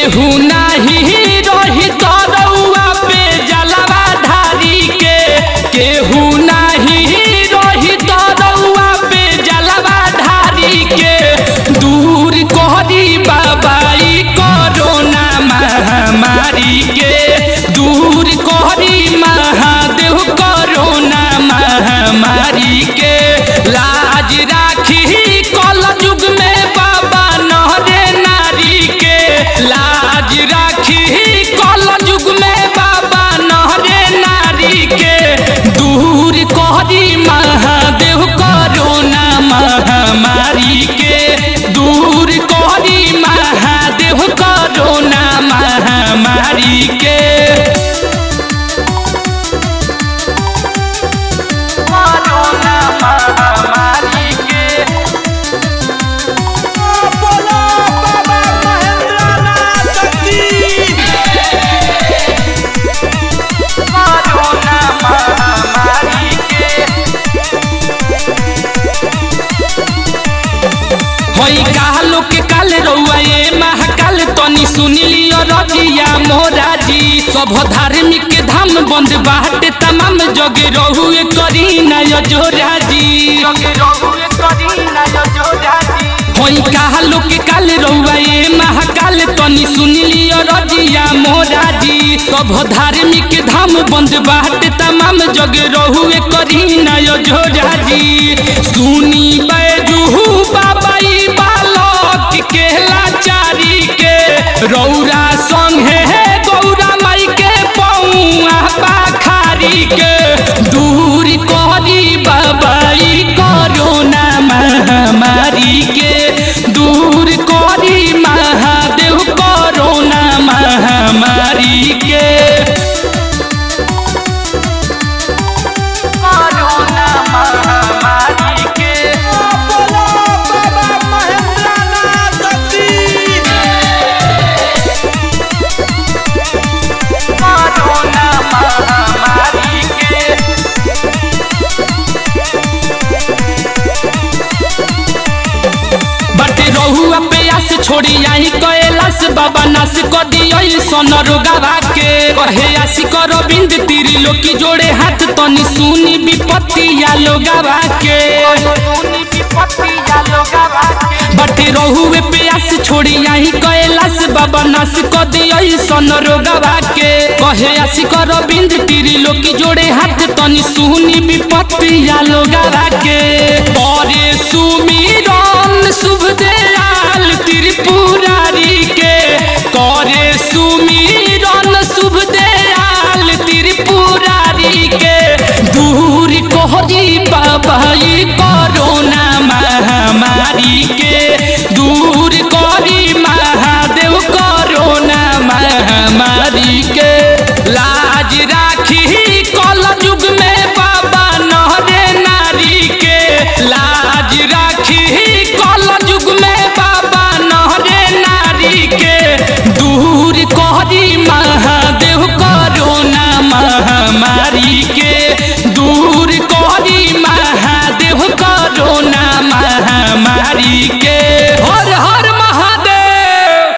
केहू नाही रही तरौआ पे जलवा ढारी के केहू नाही रही तरौआ पे जलवा ढारी के दूर कहरी बाबाई कोरोना महामारी के दूर कहरी महादेव कोरोना महामारी के लाज राखी कल युग में बाबा नहरे नारी के लाज राखी कल युग में बाबा नहरे नारी के दूर कहरी महादेव कोरोना महामारी के दूर कहरी महादेव कोरोना महामारी के कोरोना महामारी के बोलो बाबा महेंद्रनाथ की कोरोना महामारी के होई कालो के काल रउआ ये महाकाल तनी सुन लियो रजिया मोरा जी सब धार्मिक के धाम बंद बाटे तमाम जगे रहुए करी नय जोरा जी जगे रहुए करी नय जोरा जी होई कालो के काल रउआ ये महाकाल तनी सुन लियो रजिया मोरा जी सब धार्मिक के धाम बंद बाटे तमाम जगे रहुए करी नय जोरा जी सुनी बैजू बाबा ई बालक के लाचारी के रौरा संगे गौरा माई के पौआ पाखारी के दूर करी बाबा ई कोरोना महामारी के दूर करी महादेव कोरोना महामारी के कोरोना महामारी के बोलो बाबा महेंद्रनाथ की कोरोना महामारी के बटे रहुआ पे आस छोड़ी आई कैलाश बाबा नाश कर दियो सन रोगावा के कहे आशी कर बिंद तीरी लोकी जोड़े हाथ तनी सुनी विपत्ति या लोगावा के बटे रहुए पे आस छोड़ी आई कैलाश बाबा नाश कर दियो सन रोगावा के कहे आशी कर बिंद तीरी लोकी जोड़े हाथ तनी सुनी विपत्ति या लोगावा के करे सुमिरन शुभ दयाल त्रिपुरारी के करे सुमिरन शुभ दयाल त्रिपुरारी के दूर कोहरी बाबा ई कोरोना